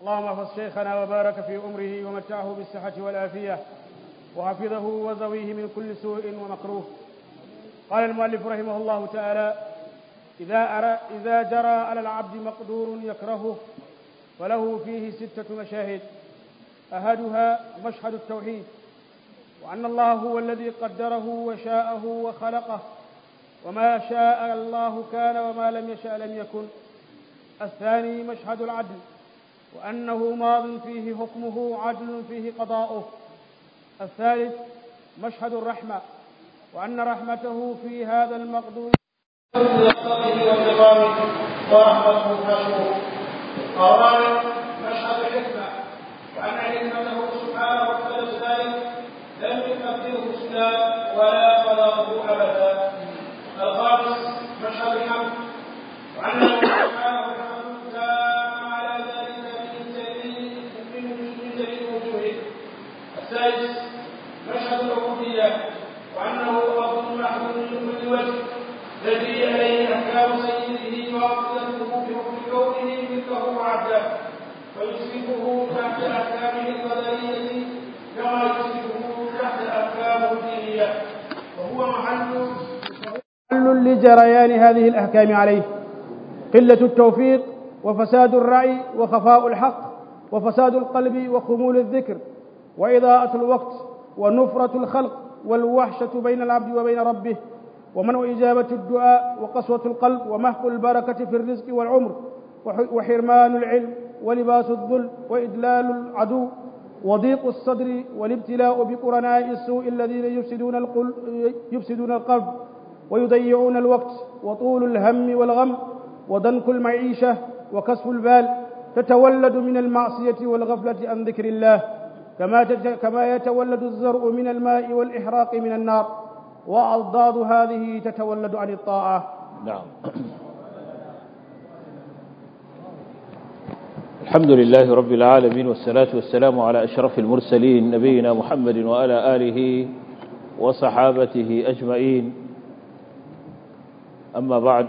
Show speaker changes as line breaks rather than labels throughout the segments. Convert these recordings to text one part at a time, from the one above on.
اللهم احفظ شيخنا وبارك في أمره ومتعه بالصحة والعافية وحفظه وزويه من كل سوء ومكروه قال المؤلف رحمه الله تعالى إذا, أرى إذا جرى على العبد مقدور يكرهه فله فيه ستة مشاهد أحدها مشهد التوحيد وأن الله هو الذي قدره وشاءه وخلقه وما شاء الله كان وما لم يشاء لم يكن الثاني مشهد العدل وأنه ماض فيه حكمه عدل فيه قضاؤه الثالث مشهد الرحمة وأن رحمته في هذا المقدور
وانتقامه ورحمته خشوعه الرابع مشهد الحكمة وأن حكمته سبحانه وتعالى ذلك لم يقدره سدى ولا قضاه أبدا الخامس مشهد الحمد وأنه سبحانه وتعالى دام على ذلك من سبيل من سبيل وجوهه السادس مشهد العبودية وأنه أفضل محمود من كل وجه الذي عليه أحكام سيده وعقيدته بحكم كونه مثله وعبده ويشركه تحت أحكامه القدرية كما يشركه تحت أحكامه الدينية وهو محل
محل لجريان هذه الأحكام عليه قلة التوفيق وفساد الرعي وخفاء الحق وفساد القلب وخمول الذكر وإضاءة الوقت ونفرة الخلق والوحشة بين العبد وبين ربه ومنع إجابة الدعاء وقسوة القلب ومحق البركة في الرزق والعمر وحرمان العلم ولباس الذل وإدلال العدو وضيق الصدر والابتلاء بقرناء السوء الذين يفسدون القلب, يفسدون القلب ويضيعون الوقت وطول الهم والغم وضنك المعيشة وكسف البال تتولد من المعصية والغفلة عن ذكر الله كما كما يتولد الزرع من الماء والإحراق من النار وأضداد هذه تتولد عن الطاعة
نعم الحمد لله رب العالمين والصلاة والسلام على أشرف المرسلين نبينا محمد وعلى آله وصحابته أجمعين أما بعد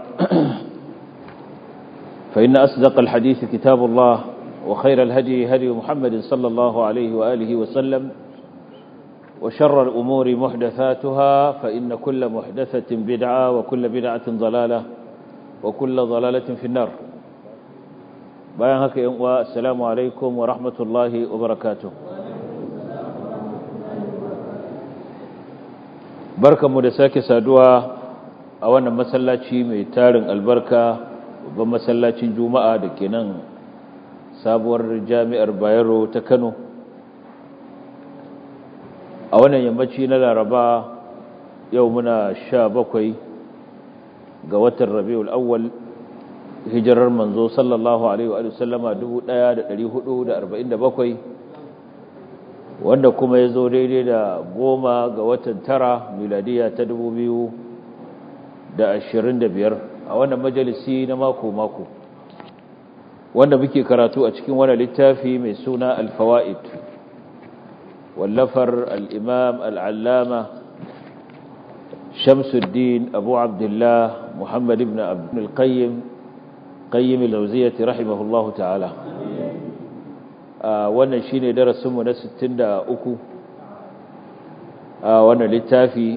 فإن أصدق الحديث كتاب الله وخير الهدي هدي محمد صلى الله عليه وآله وسلم وشر الأمور محدثاتها فإن كل محدثة بدعة وكل بدعة ضلالة وكل ضلالة في النار bayan haka yan uwa assalamu alaikum wa rahmatullahi wa barakatuh barkanmu da sake saduwa a wannan masallaci mai tarin albarka babban masallacin juma'a da ke nan sabuwar jami'ar bayero ta kano a wannan yammaci na laraba yau muna sha bakwai ga watan rabiul awwal hijirar manzo sallallahu alaihi wa sallama 1447 wanda kuma ya zo daidai da goma ga watan tara miladiya ta 2025 a wannan majalisi na mako-mako wanda muke karatu a cikin wani littafi mai suna alfawa'id wallafar al'imam al'allama shamsuddin abu abdullah muhammad ibn abdul qayyim qayyim al-lawziyati rahimahullahu ta'ala wannan shine darasin mu na 63 a wannan littafi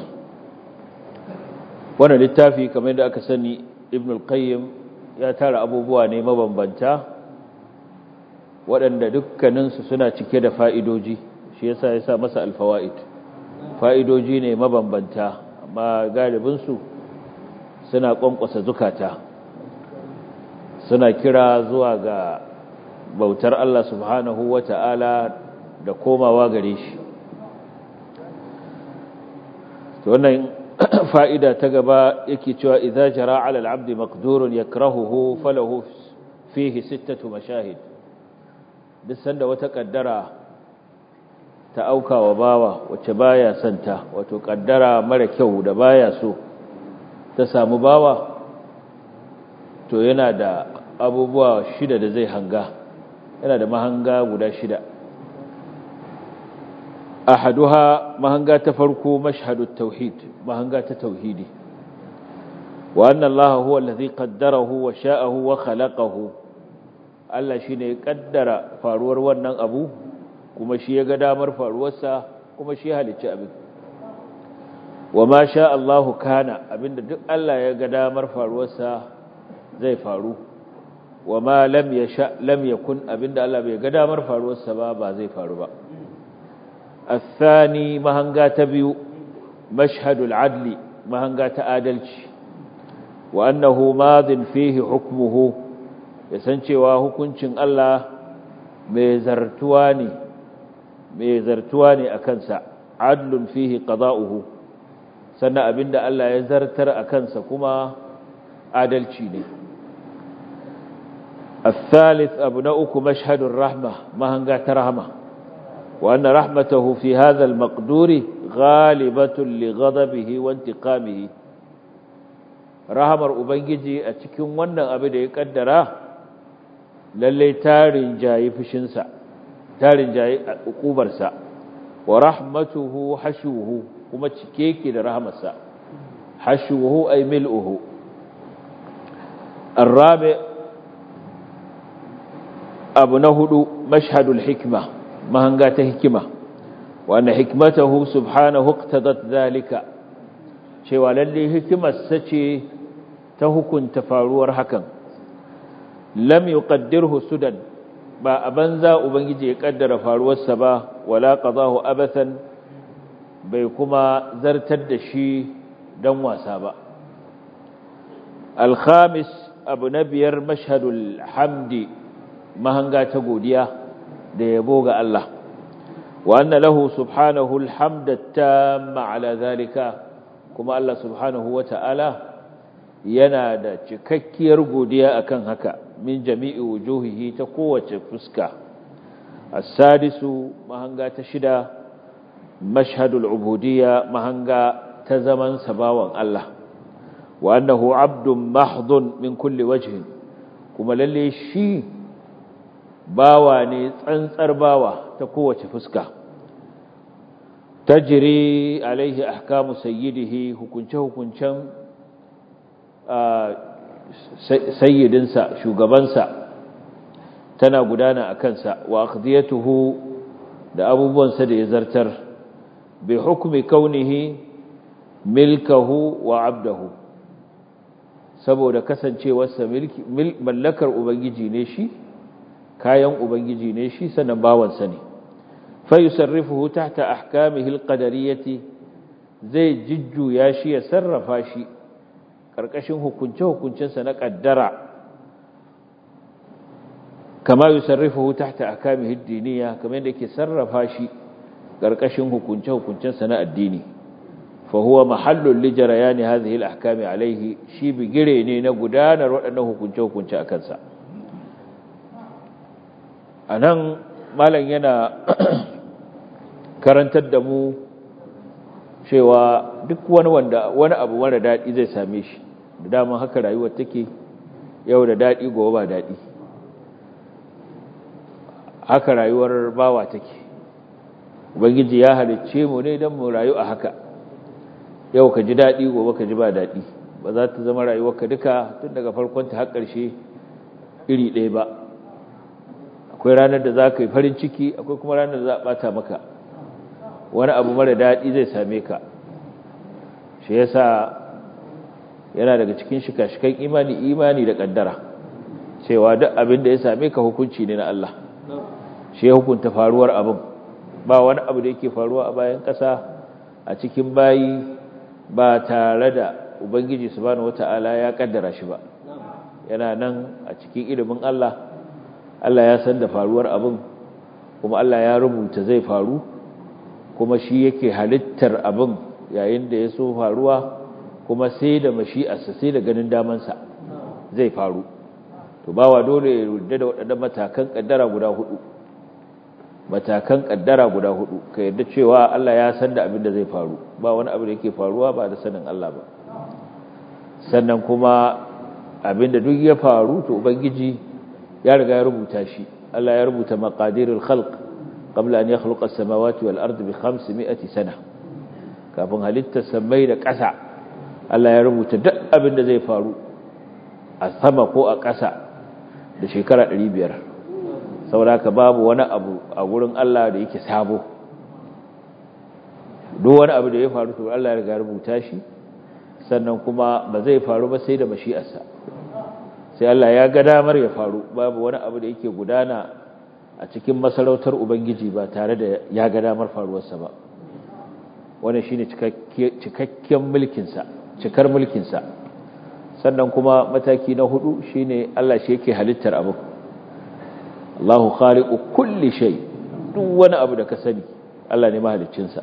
wannan littafi kamar da aka sani ibn al-qayyim ya tara abubuwa ne mabambanta waɗanda dukkaninsu suna cike da fa'idoji shi yasa ya sa masa alfawa'id fa'idoji ne mabambanta amma galibinsu suna ƙwanƙwasa zukata suna kira zuwa ga bautar Allah subhanahu wa ta'ala da komawa gare shi wannan fa'ida ta gaba yake cewa idza jara ala al-abdi maqdurun yakrahuhu falahu fihi sittatu mashahid duk sanda wata kaddara ta auka wa bawa wacce baya santa wato kaddara mara kyau da baya so ta samu bawa to yana da abubuwa shida da zai hanga yana da mahanga guda shida ahaduha mahanga ta farko mashhadut tauhid mahanga ta tauhidi wa anna allaha huwa alladhi qaddarahu wa sha'ahu wa khalaqahu Allah shi ne ya kaddara faruwar wannan abu kuma shi ya ga damar faruwarsa kuma shi halicci abin wa ma sha Allahu kana abinda duk Allah ya ga damar faruwarsa zai faru wa ma lam yasha lam yakun abinda Allah bai ga damar faruwarsa ba ba zai faru ba الثاني مهنغا تبيو مشهد العدل مهنغا تآدلش وأنه ماض فيه حكمه يسنشوا hukuncin Allah mai zartuwa ne mai zartuwa ne akan sa adlun fihi qada'uhu sannan abinda Allah ya zartar akan sa kuma adalci ne الثالث أبناؤك مشهد الرحمة مهنغا ترحمه وأن رحمته في هذا المقدور غالبة لغضبه وانتقامه rahamar ubangiji a cikin wannan abu da ya kaddara lalle tarin jayi fushinsa tarin jayi ukubarsa wa rahmatuhu hashuhu kuma cike yake da rahamarsa hashuhu ay mil'uhu arabi abu na hudu mashhadul hikma mahanga ta hikima wanda hikmatahu subhanahu iqtadat zalika cewa lalle hikimarsa ce ta hukunta faruwar hakan lam yuqaddirhu sudan ba a banza ubangiji ya kaddara faruwarsa ba wala qadahu abathan bai kuma zartar da shi dan wasa ba al-khamis abu na biyar mashhadul hamdi mahanga ta godiya da yabo ga Allah وأن له سبحانه الحمد التام على ذلك كما الله سبحانه وتعالى ينادى cikakkiyar godiya akan haka min jami'i wujuhihi ta kowace fuska السادس mahanga ta shida mashhadul ubudiyya mahanga ta zaman sabawan Allah wa annahu abdun mahdun min kulli wajhin kuma lalle shi bawa ne tsantsar bawa ta kowace fuska tajri alaihi ahkamu sayyidihi hukunce hukuncen sayyidinsa shugabansa tana gudana a kansa wa aqdiyatuhu da abubuwansa da ya zartar bi hukmi kaunihi milkahu wa abdahu saboda kasancewarsa mallakar ubangiji ne shi kayan ubangiji ne shi sanan bawansa ne fayusarrifuhu tahta ahkamihi alqadariyati zai jujjuya shi ya sarrafa shi karkashin hukunce hukuncensa na kaddara kama yusarrifuhu tahta ahkamihi ad-diniyya kamar yadda yake sarrafa shi karkashin hukunce hukuncensa na addini fa huwa mahallul li jarayani hadhihi al-ahkami alayhi shi bigire ne na gudanar waɗannan hukunce hukunce akan sa anan malam yana karantar da mu cewa duk wani wanda wani abu mara daɗi zai same shi da dama haka rayuwar take yau da daɗi gobe ba daɗi haka rayuwar bawa take ubangiji ya halicce mu ne don mu rayu a haka yau ka ji daɗi gobe ka ji ba daɗi ba za ta zama rayuwarka duka tun daga farkon ta har ƙarshe iri ɗaya ba akwai ranar da za ka yi farin ciki akwai kuma ranar da za a ɓata maka wani abu mara daɗi zai same ka shi yasa yana daga cikin shika-shikan imani imani da ƙaddara cewa duk abin da ya same ka hukunci ne na Allah shi ya hukunta faruwar abin ba wani abu da yake faruwa a bayan ƙasa a cikin bayi ba tare da ubangiji subhanahu wata'ala ya ƙaddara shi ba yana nan a cikin ilimin Allah Allah ya san da faruwar abin kuma Allah ya rubuta zai faru kuma shi yake halittar abin yayin da ya so faruwa kuma sai da mashi'arsa sai da ganin damansa zai faru to bawa dole ya rudda da waɗannan matakan ƙaddara guda hudu matakan ƙaddara guda hudu ka yarda cewa Allah ya san da abin da zai faru ba wani abu da yake faruwa ba da sanin Allah ba sannan kuma abin da duk ya faru to ubangiji ya riga ya rubuta shi Allah ya rubuta maqadirul khalq qabla an yakhluqa as-samawati wal ardi bi 500 sana kafin halitta samai da ƙasa Allah ya rubuta duk abin da zai faru a sama ko a ƙasa da shekara 500 sauraka babu wani abu a gurin Allah da yake sabo duk wani abu da ya faru to Allah ya riga rubuta shi sannan kuma ba zai faru ba sai da mashi'arsa sai Allah ya ga damar ya faru babu wani abu da yake gudana a cikin masarautar ubangiji ba tare da ya ga damar faruwarsa ba wannan shine cikakken mulkinsa cikar mulkinsa sannan kuma mataki na hudu shine Allah shi yake halittar abu Allahu khaliqu kulli shay duk wani abu da ka sani Allah ne mahaliccinsa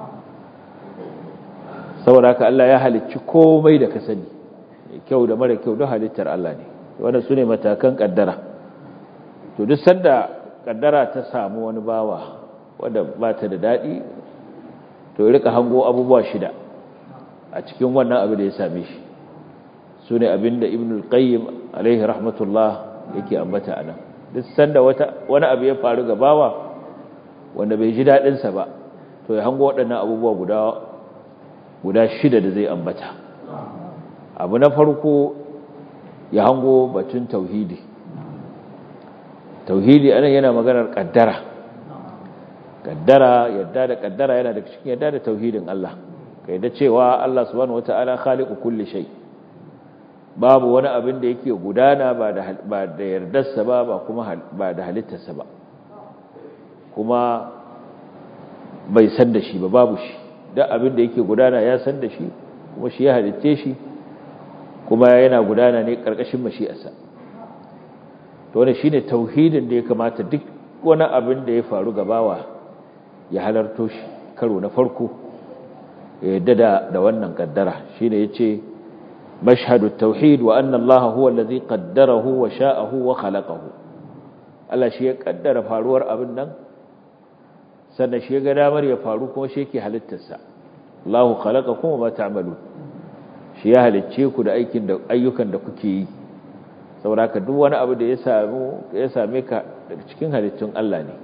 saboda haka Allah ya halicci komai da ka sani kyau da mara kyau duk halittar Allah ne wannan sune matakan kaddara to duk sanda kaddara ta samu wani bawa wanda ba ta da dadi to ya rika hango abubuwa shida a cikin wannan abu da ya same shi sune abinda ibnul qayyim alaihi rahmatullah yake ambata anan duk sanda wata wani abu ya faru ga bawa wanda bai ji dadin sa ba to ya hango waɗannan abubuwa guda guda shida da zai ambata abu na farko ya hango batun tauhidi tauhidi anan yana maganar kaddara kaddara yadda da kaddara yana da cikin yadda da tauhidin Allah kai da cewa Allah subhanahu wataala khaliqu kulli shay babu wani abin da yake gudana ba da ba da yardarsa ba ba kuma ba da halittarsa ba kuma bai san da shi ba babu shi duk abin da yake gudana ya san da shi kuma shi ya halitte shi kuma yana gudana ne karkashin mashi'arsa to wannan shine tauhidin da ya kamata duk wani abin da ya faru gabawa ya halarto shi karo na farko ya yadda da da wannan kaddara shine yace mashhadu tauhid wa anna allaha huwa allazi qaddarahu wa sha'ahu wa khalaqahu Allah shi ya kaddara faruwar abin nan sannan shi ga damar ya faru kuma shi yake halittarsa Allahu khalaqakum wa ma ta'malun shi ya halicce ku da aikin da ayyukan da kuke yi saboda duk wani abu da ya samu ya same ka daga cikin halittun Allah ne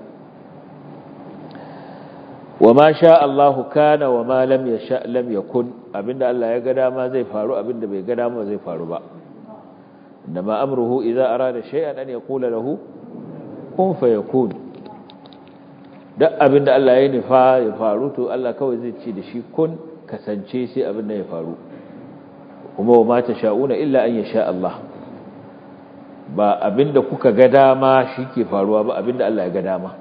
wa ma sha Allahu kana wa ma lam yasha lam yakun abinda Allah ya ga dama zai faru abinda bai ga dama zai faru ba inma amruhu idza arada shay'an an yaqula lahu kun fayakun duk abin da Allah ya nufa ya faru to Allah kawai zai ce da shi kun kasance sai abin da ya faru kuma wa mata sha'una illa an yasha Allah ba abin da kuka ga dama shi ke faruwa ba abin da Allah ya ga dama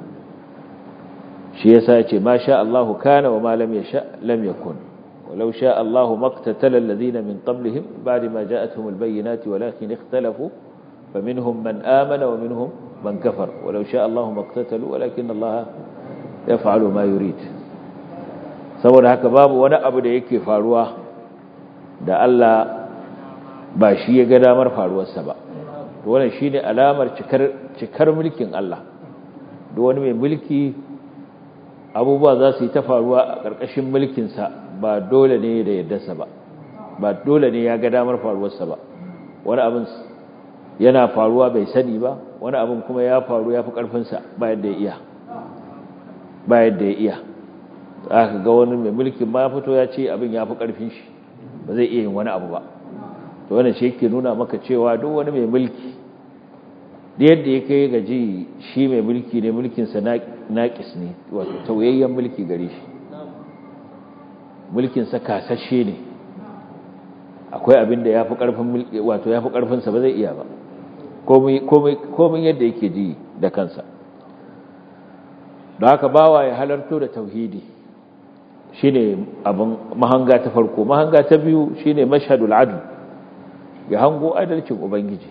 shi yasa ya ce ma sha Allah kana wa ma lam yasha lam yakun ولو شاء الله ما اقتتل الذين من قبلهم بعد ما جاءتهم البينات ولكن اختلفوا فمنهم من آمن ومنهم من كفر ولو شاء الله ما اقتتلوا ولكن الله يفعل ما يريد saboda haka babu wani abu da yake faruwa da Allah ba shi ya ga damar faruwarsa ba to wannan shine alamar cikar cikar mulkin Allah duk wani mai mulki abubuwa za su yi ta faruwa a ƙarƙashin mulkin sa ba dole ne da yaddarsa ba ba dole ne ya ga damar faruwarsa ba wani abin yana faruwa bai sani ba wani abin kuma ya faru ya fi ƙarfinsa ba yadda ya iya ba yadda ya iya aka ga wani mai mulkin ma fito ya ce abin ya fi ƙarfin shi ba zai iya yin wani abu ba to wannan shi yake nuna maka cewa duk wani mai mulki da yadda ya kai gaji shi mai mulki ne mulkinsa naƙis ne wato tauyayyen mulki gare shi mulkinsa kasashe ne akwai abin da ya fi ƙarfin wato ya fi ƙarfinsa ba zai iya ba komai yadda yake ji da kansa da haka bawa ya halarto da tauhidi shine abin mahanga ta farko mahanga ta biyu shine mashhadul adl ya hango adalcin ubangiji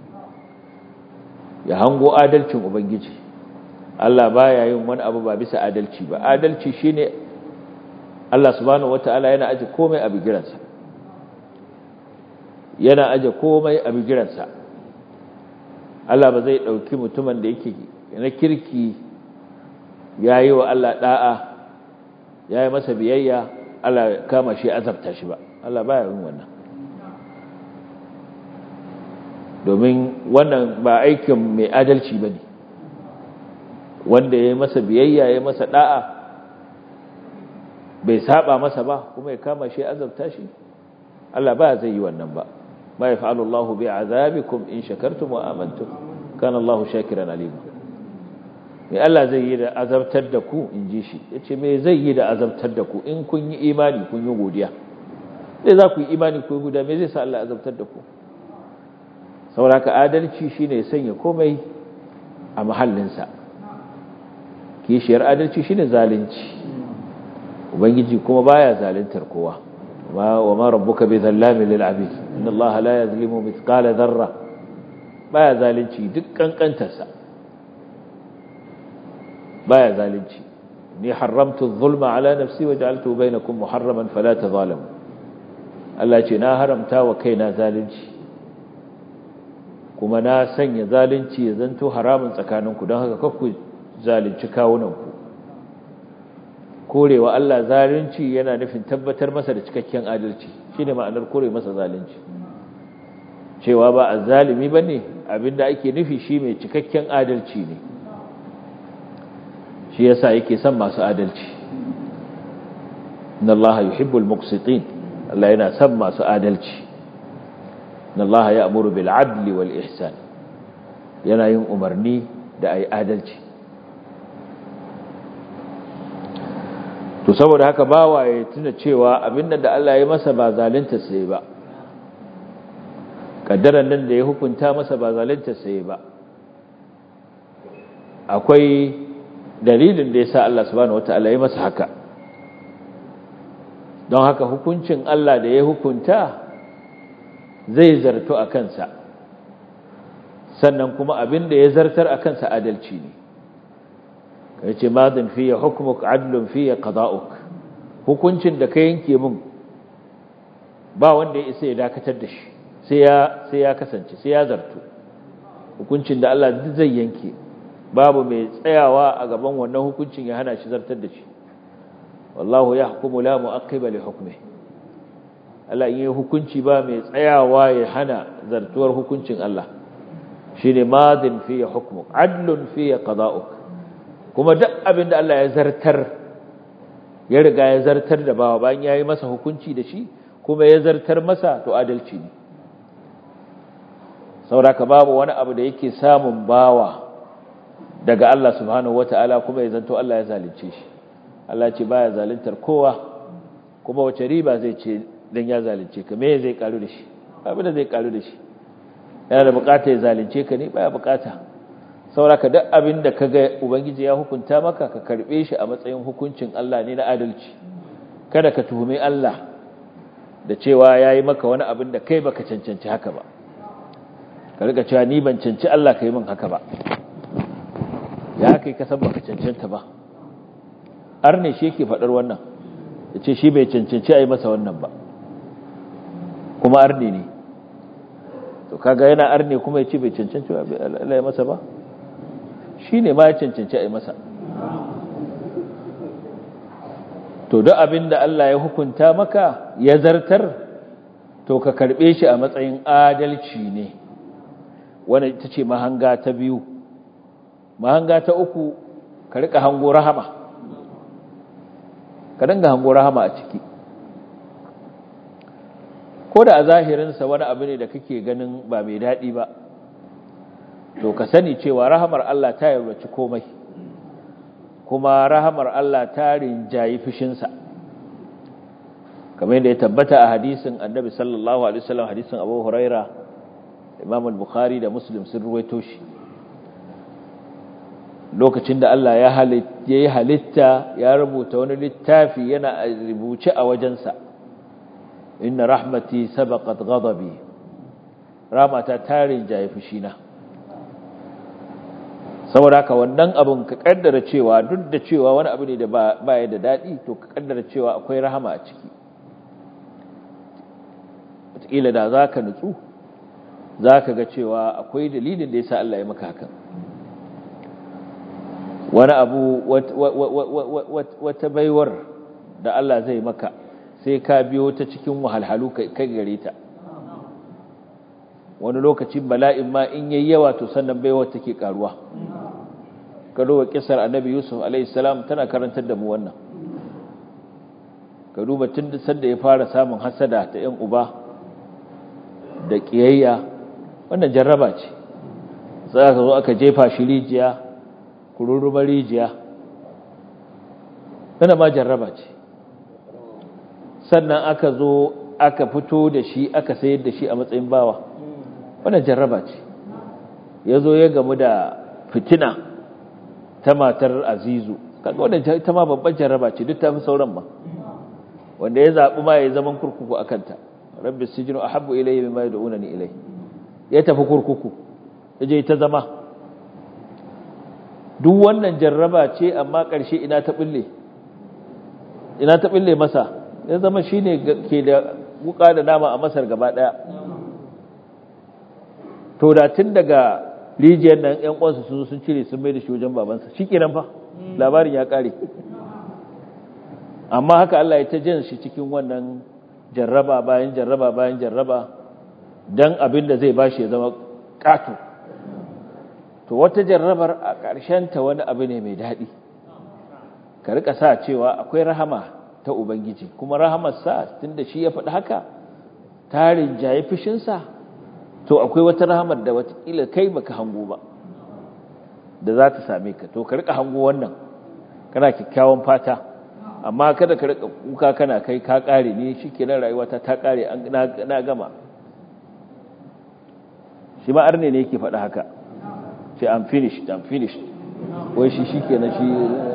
ya hango adalcin ubangiji Allah baya yin wani abu ba bisa adalci ba adalci shine Allah subhanahu wataala yana aje komai a bigiransa yana aje komai a bigiransa Allah ba zai ɗauki mutumin da yake na kirki ya yi wa Allah ɗa'a ya yi masa biyayya Allah kama shi azabta shi ba Allah ba yin wannan domin wannan ba aikin mai adalci ba ne wanda ya yi masa biyayya ya yi masa ɗa'a bai saba masa ba kuma ya kama shi azabta shi Allah ba zai yi wannan ba ما يفعل الله بعذابكم إن شكرتم وآمنتم كان الله شاكرا عليما me Allah zai yi da azabtar da ku in ji shi ya ce me zai yi da azabtar da ku in kun yi imani kun yi godiya zai za ku yi imani ku yi godiya me zai sa Allah azabtar da ku sauraka adalci shine sanya komai a mahallinsa kishiyar adalci shine zalunci ubangiji kuma baya zaluntar kowa wa ma rabbuka bi zallamin lil abid inna allaha la yazlimu mithqala dharra baya zalunci duk kankantarsa baya zalunci ni haramtu adh-dhulma ala nafsi wa ja'altu bainakum muharraman fala tadhalamu Allah ce na haramta wa kaina zalunci kuma na sanya zalunci ya zanto haramun tsakaninku don haka kakku zalunci kawunanku korewa Allah zalunci yana nufin tabbatar masa da cikakken adalci shine ma'anar kore masa zalunci cewa ba a zalimi bane abinda ake nufi shi mai cikakken adalci ne shi yasa yake son masu adalci inna Allah yuhibbul muqsitin Allah yana son masu adalci inna Allah ya'muru bil adli wal ihsan yana yin umarni da ai adalci to saboda haka bawa ya tuna cewa abin da Allah ya masa ba zalunta sai ba kaddaran nan da ya hukunta masa ba zalunta sai ba akwai dalilin da yasa Allah subhanahu wataala ya masa haka don haka hukuncin Allah da ya hukunta zai zarto a kansa sannan kuma abin da ya zartar a kansa adalci ne yace madin fiye hukmuk adlun fiye qada'uk hukuncin da ka yanke min ba wanda ya isa ya dakatar da shi sai ya sai ya kasance sai ya zartu hukuncin da Allah duk zai yanke babu mai tsayawa a gaban wannan hukuncin ya hana shi zartar da shi wallahu yahkumu la mu'aqqiba li hukmihi Allah in yi hukunci ba mai tsayawa ya hana zartuwar hukuncin Allah shine madin fiye hukmuk adlun fiye qada'uk kuma duk abin da Allah ya zartar ya riga ya zartar da bawa bayan ya yi masa hukunci da shi kuma ya zartar masa to adalci ne sauraka babu wani abu da yake samun bawa daga Allah subhanahu wata'ala kuma ya zanto Allah ya zalunce shi Allah ce baya zaluntar kowa kuma wace riba zai ce dan ya zalunce ka me zai karu da shi abin da zai karu da shi yana da bukata ya zalunce ka ne baya bukata sauraka duk abin da kaga ubangiji ya hukunta maka ka karbe shi a matsayin hukuncin Allah ne na adalci kada ka tuhumi Allah da cewa yayi maka wani abin da kai baka cancanci haka ba ka riga cewa ni ban cancanci Allah kai min haka ba ya kai ka san baka cancanta ba arne shi yake fadar wannan yace shi bai cancanci ayi masa wannan ba kuma arne ne to kaga yana arne kuma yace bai cancanci Allah ya masa ba shi ne ma ya cancanci a yi masa to duk abin da Allah ya hukunta maka ya zartar to ka karɓe shi a matsayin adalci ne wanda ita ce mahanga ta biyu mahanga ta uku ka riƙa hango rahama ka dinga hango rahama a ciki ko da a zahirinsa wani abu ne da kake ganin ba mai daɗi ba to ka sani cewa rahamar Allah ta yarwaci komai kuma rahamar Allah ta rinjayi fushinsa kamar yadda ya tabbata a hadisin annabi sallallahu alaihi wasallam hadisin Abu Huraira Imam al-Bukhari da Muslim sun ruwaito shi lokacin da Allah ya yi halitta ya rubuta wani littafi yana rubuce a wajensa inna rahmati sabaqat ghadabi rahmata ta rinjayi fushina saboda haka wannan abun ka kaddara cewa duk da cewa wani abu ne da ba ya da daɗi to ka kaddara cewa akwai rahama a ciki wataƙila da za ka nutsu za ka ga cewa akwai dalilin da ya sa Allah ya maka hakan wani abu wata baiwar da Allah zai maka sai ka biyo ta cikin wahalhalu kai gare ta wani lokacin bala'in ma in yayi yawa to sannan baiwar take karuwa ka duba kisar annabi yusuf alaihi salam tana karantar da mu wannan ka duba tun da sanda ya fara samun hasada ta yan uba da kiyayya wannan jarraba ce sai aka zo aka jefa shi rijiya kururrubar rijiya tana ma jarraba ce sannan aka zo aka fito da shi aka sayar da shi a matsayin bawa wannan jarraba ce ya zo ya gamu da fitina ta matar azizu kaga wannan ta ma babban jarraba ce duk ta fi sauran ba wanda ya zaɓi ma ya zaman kurkuku a kanta rabbi sijinu a habbu ilayi mai mai da'una ni ilai ya tafi kurkuku ya je ta zama duk wannan jarraba ce amma ƙarshe ina ta ɓulle ina ta ɓulle masa ya zama shi ne ke da wuka da nama a masar gaba ɗaya to da tun daga rijiyar nan ‘yan ƙwansu sun sun cire sun mai da shi wajen babansa shi kenan fa labarin ya ƙare amma haka Allah ya ta jan shi cikin wannan jarraba bayan jarraba bayan jarraba don abin da zai ba shi ya zama ƙato to wata jarrabar a ta wani abu ne mai daɗi ka rika sa cewa akwai rahama ta ubangiji kuma rahamarsa tun da shi ya faɗi haka tarin jaye fushinsa to akwai wata rahamar da watakila kai baka hango ba da za ta same ka to ka rika hango wannan kana kyakkyawan fata amma kada ka rika kuka kana kai ka kare ne shikenan rayuwata ta kare na gama shi ma arne ne yake faɗa haka ce I'm finished I'm finished wai shi shikenan shi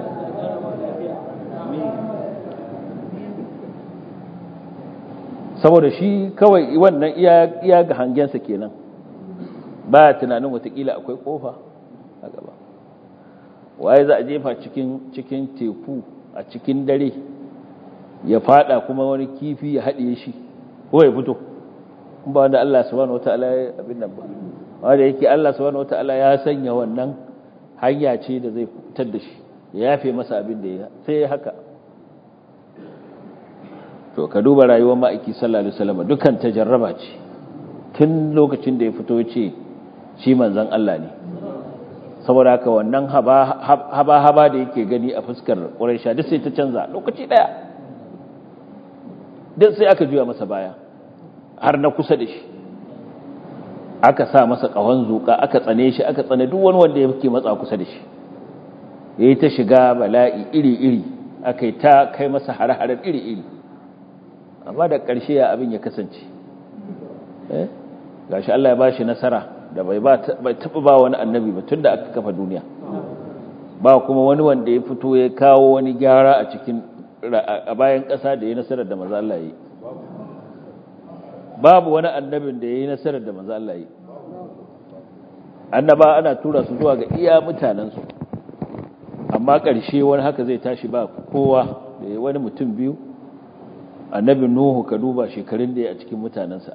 saboda shi kawai wannan iya ga hangensa kenan ba tunanin watakila akwai kofa a gaba waye za a jefa cikin cikin teku a cikin dare ya fada kuma wani kifi ya haɗe shi ko ya fito ba wanda Allah subhanahu wataala ya abin nan ba wanda yake Allah subhanahu wataala ya sanya wannan hanya ce da zai fitar da shi ya yafe masa abin da ya sai haka to ka duba rayuwar ma'aiki sallallahu alaihi wasallam dukan tajarraba ce tun lokacin da ya fito ya ce shi manzon Allah ne saboda haka wannan haba-haba da yake gani a fuskar ƙuraisha duk sai ta canza lokaci ɗaya duk sai aka juya masa baya har na kusa da shi aka sa masa ƙahon zuƙa aka tsane shi aka tsane duk wani wanda yake matsa kusa da shi ya yi ta shiga bala'i iri-iri aka yi ta kai masa hare-haren iri-iri amma da ƙarshe ya abin ya kasance gashi Allah ya ba shi nasara da bai taɓa ba wani annabi ba tun da aka kafa duniya ba kuma wani wanda ya fito ya kawo wani gyara a cikin a bayan ƙasa da ya nasarar da maza Allah yi babu wani annabin da ya yi nasarar da maza Allah yi annaba ana tura su zuwa ga iya mutanensu amma ƙarshe wani haka zai tashi ba kowa da ya wani mutum biyu annabin nuhu ka duba shekarun da ya a cikin mutanensa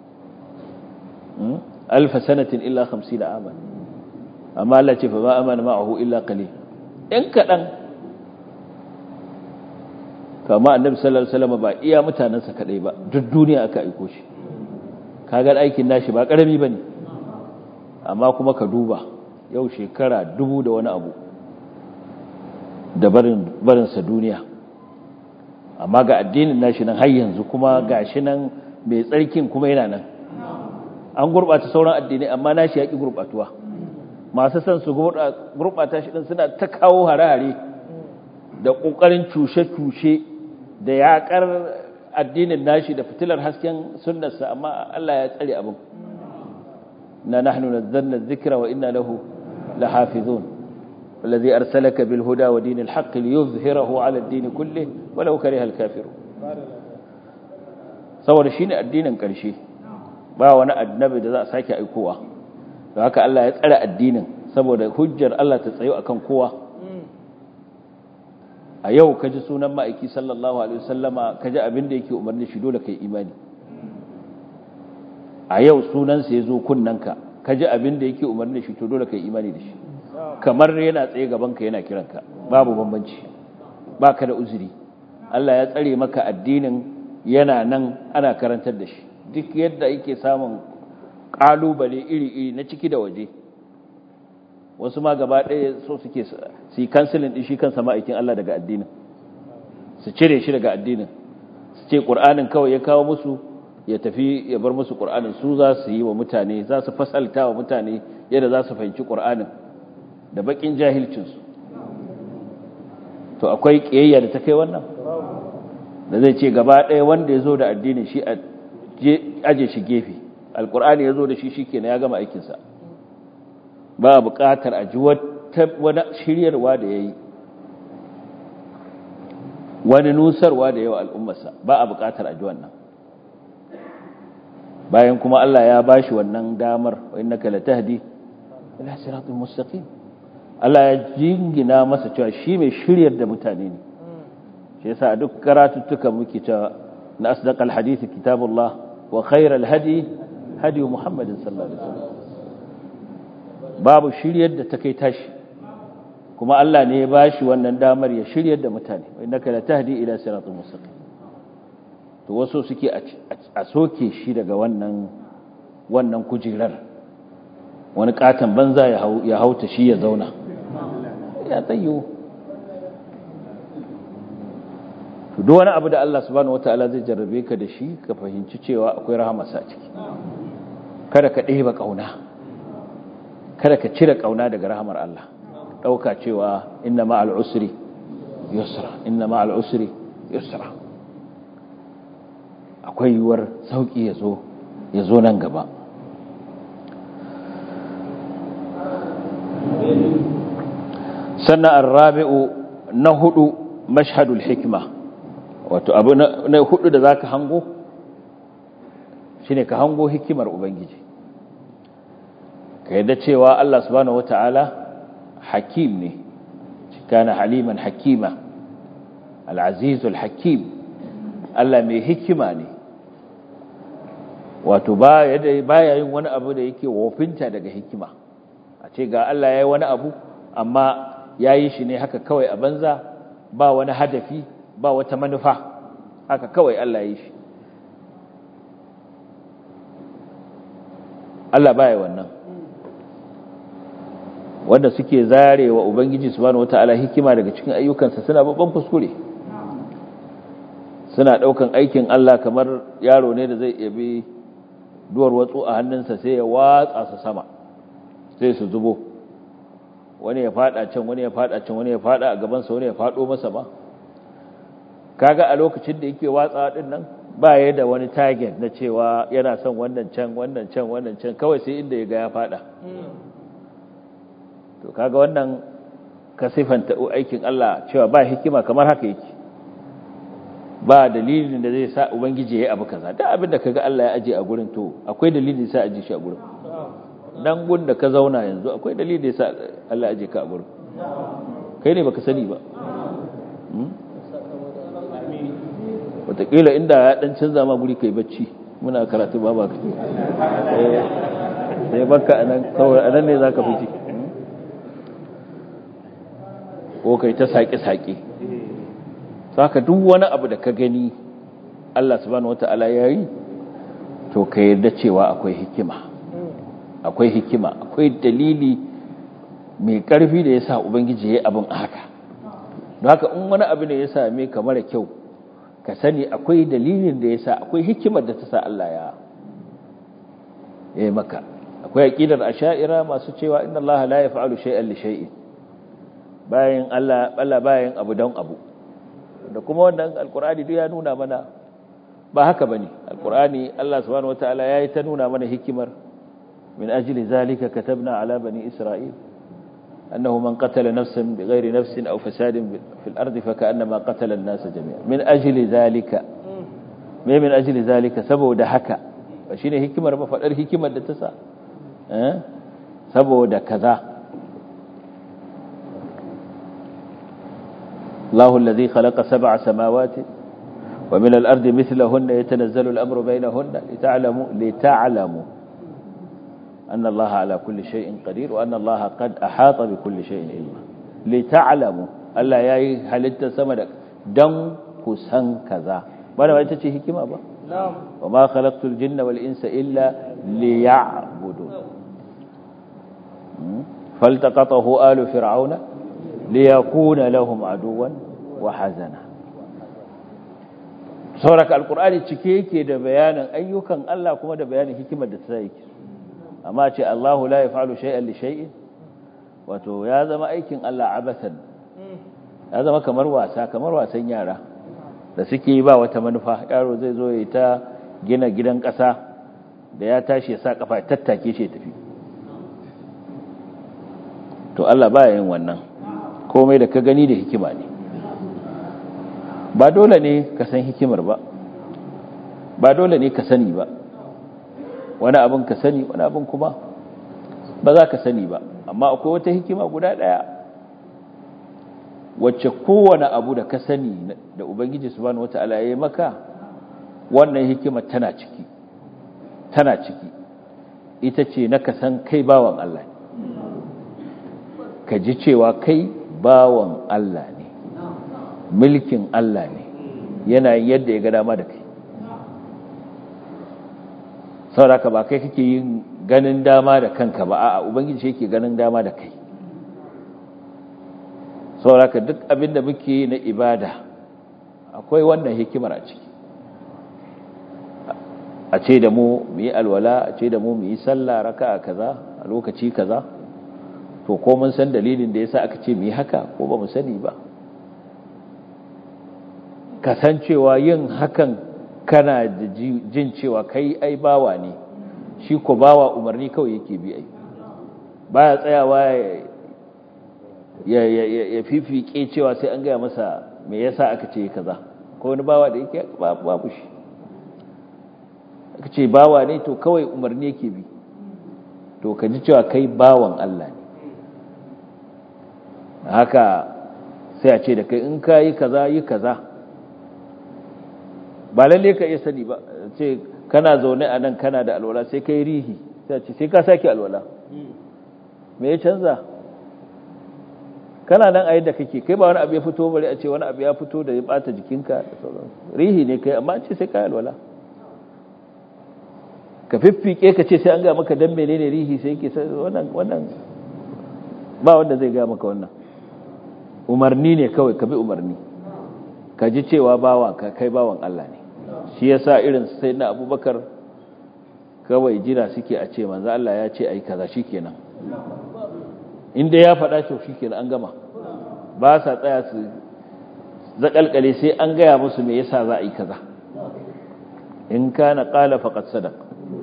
alfa sanatin illa 50 aman amma Allah ce fa ma amana ma'ahu illa qalil in kadan kama annabi sallallahu alaihi wasallam ba iya mutanansa kadai ba duk duniya aka aiko shi kaga aikin nashi ba karami bane amma kuma ka duba yau shekara dubu da wani abu da barin barin sa duniya amma ga addinin nashi nan har yanzu kuma gashi nan mai tsarkin kuma yana nan an gurɓata sauran addinai amma nashi ya ƙi gurɓatuwa masu son su gurɓata shi ɗin suna ta kawo hare-hare da ƙoƙarin cushe-cushe da yaƙar addinin nashi da fitilar hasken sunnarsa amma Allah ya tsare abin na nahnu nazzalna dhikra wa inna lahu lahafizun والذي أرسلك بالهدى ودين الحق ليظهره على الدين كله ولو كره الكافرون saboda shine addinin ƙarshe ba wani annabi da za a sake aikowa da haka Allah ya tsare addinin saboda hujjar Allah ta tsayo akan kowa a yau kaji sunan ma'aiki sallallahu alaihi wasallama kaji abin da yake umarni shi dole kai imani a yau sunan sa yazo kunnanka kaji abin da yake umarni shi to dole kai imani da shi kamar yana tsaye gaban ka yana kiranka babu bambanci baka da uzuri Allah ya tsare maka addinin yana nan ana karantar da shi duk yadda yake samun ƙalubale iri-iri na ciki da waje wasu ma gaba ɗaya so suke su yi kansilin ɗin shi kansa ma'aikin Allah daga addinin su cire shi daga addinin su ce ƙur'anin kawai ya kawo musu ya tafi ya bar musu ƙur'anin su za su yi wa mutane za su fasalta wa mutane yadda za su fahimci ƙur'anin da bakin jahilcinsu to akwai kiyayya da ta kai wannan da zai ce gaba ɗaya wanda ya zo da addinin shi a aje shi gefe alkur'ani ya zo da shi shi kenan ya gama aikinsa ba buƙatar a ji wani shiryarwa da ya yi wani nusarwa da yawa al'ummarsa ba a buƙatar a ji wannan bayan kuma Allah ya ba shi wannan damar wa innaka latahdi ila siratul mustaqim Allah ya jingina masa cewa shi mai shiryar da mutane ne shi yasa a duk karatuttukan muke cewa na asdaqal hadith kitabullah wa khairal hadi hadi muhammadin sallallahu alaihi wasallam babu shiryar da ta kai tashi kuma Allah ne ya bashi wannan damar ya shiryar da mutane wa innaka latahdi ila siratul mustaqim to wasu suke a soke shi daga wannan wannan kujerar wani katon banza ya hauta shi ya zauna ya tsayo to duk wani abu da Allah subhanahu wataala zai jarrabe ka da shi ka fahimci cewa akwai rahamarsa a ciki kada ka ɗeba ƙauna kada ka cire ƙauna daga rahamar Allah ɗauka cewa inna ma'al usri yusra inna ma'al usri yusra akwai yiwuwar sauƙi ya zo ya zo nan gaba sannan arrabi'u na hudu mashhadul hikma wato abu na hudu da zaka hango shine ka hango hikimar ubangiji ka yadda cewa Allah subhanahu wata'ala hakim ne kana haliman hakima al-azizul hakim Allah mai hikima ne wato baya yin wani abu da yake wofinta daga hikima a ce ga Allah ya yi wani abu amma ya yi shi ne haka kawai a banza ba wani hadafi ba wata manufa haka kawai Allah ya yi shi Allah baya wannan wanda suke zarewa ubangiji subhanahu wataala hikima daga cikin ayyukansa suna babban kuskure suna daukan aikin Allah kamar yaro ne da zai yabi duwar watsu a hannunsa sai ya watsa su sama sai su zubo wani ya fada can wani ya fada can wani ya fada a gabansa wani ya fado masa ba kaga a lokacin da yake watsa din nan ba ya da wani target na cewa yana son wannan can wannan can wannan can kawai sai inda ya ga ya fada to kaga wannan ka sifanta aikin Allah cewa ba hikima kamar haka yake ba dalilin da zai sa ubangiji ya yi abu kaza da abin da kaga Allah ya aje a gurin to akwai dalilin sa aje shi a gurin dan gun da ka zauna yanzu akwai dalilin da sa Allah ya aje ka a gurin kai ne baka sani ba wataƙila inda ya dan canza ma guri kai bacci muna karatu ba ba sai baka anan kawai anan ne zaka fice ko kai ta saƙe-saƙe saka duk wani abu da ka gani Allah subhanahu wata'ala ya yi to ka yarda cewa akwai hikima akwai hikima akwai dalili mai ƙarfi da ya sa ubangiji ya yi abin haka don haka in wani abu ne ya same ka mara kyau ka sani akwai dalilin da ya sa akwai hikimar da ta sa Allah ya yi maka akwai aƙidar asha'ira masu cewa inna Allah la yaf'alu shay'an li shay'in bayan Allah Allah bayan abu don abu da kuma wannan alkur'ani duk ya nuna mana ba haka bane alkur'ani Allah subhanahu wataala yayi ta nuna mana hikimar min ajli zalika katabna ala bani isra'il annahu man qatala nafsan bighairi nafsin aw fasadin fil ardi fakannama qatala an-nas jami'an min ajli zalika me min ajli zalika saboda haka ba shine hikimar ba fadar hikimar da ta sa eh saboda kaza الله الذي خلق سبع سماوات ومن الأرض مثلهن يتنزل الأمر بينهن لتعلموا لتعلموا أن الله على كل شيء قدير وأن الله قد أحاط بكل شيء علما لتعلموا ألا ياي هل انت سمدك دم كسن كذا وانا ما تتشي هكما با
نعم
وما خلقت الجن والإنس إلا ليعبدون فالتقطه آل فرعون ليكون لهم عدوا وحزنا sauraka alkur'ani cike yake da bayanin ayyukan Allah kuma da bayanin hikimar da ta yake amma ce Allahu la yaf'alu shay'an li shay'in wato ya zama aikin Allah abasan ya zama kamar wasa kamar wasan yara da suke yi ba wata manufa yaro zai zo ya ta gina gidan ƙasa da ya tashi ya sa kafa ya tattake shi ya tafi to Allah baya yin wannan komai da ka gani da hikima ne ba dole ne ka san hikimar ba ba dole ne ka sani ba wani abin ka sani wani abin kuma ba za ka sani ba amma akwai wata hikima guda ɗaya wacce kowane abu da ka sani da ubangiji subhanahu wata'ala ya yi maka wannan hikima tana ciki tana ciki ita ce na ka san kai bawan Allah ka ji cewa kai bawan Allah ne mulkin Allah ne yana yadda ya ga dama da kai sauraka ba kai kake yin ganin dama da kanka ba a'a ubangiji yake ganin dama da kai sauraka duk abin da muke yi na ibada akwai wannan hikimar a ciki a ce da mu mu yi alwala a ce da mu mu yi sallah raka a kaza a lokaci kaza to ko mun san dalilin da yasa aka ce mu yi haka ko ba mu sani ba kasancewa yin hakan kana da jin cewa kai ai bawa ne shi ko bawa umarni kawai yake bi ai baya tsayawa ya ya fifike cewa sai an gaya masa me yasa aka ce kaza ko wani bawa da yake babu shi aka ce bawa ne to kawai umarni yake bi to ka ji cewa kai bawan Allah ne haka sai a ce da kai in ka yi kaza yi kaza ba lalle ka iya sani ba ce kana zaune a nan kana da alwala sai ka yi rihi sai ce sai ka sake alwala me ya canza kana nan a yadda kake kai ba wani abu ya fito bari a ce wani abu ya fito da ya bata jikinka da sauran rihi ne kai amma ce sai ka yi alwala ka fiffike ka ce sai an ga maka dan menene rihi sai ke wannan wannan ba wanda zai ga maka wannan umarni ne kawai ka bi umarni ka ji cewa bawa ka kai bawan Allah ne shi yasa irin sai na abubakar kawai jira suke a ce manzo Allah ya ce ai kaza shikenan inda ya faɗa to shikenan an gama ba sa tsaya su zakalkale sai an gaya musu me yasa za a yi kaza in kana qala faqad sadaq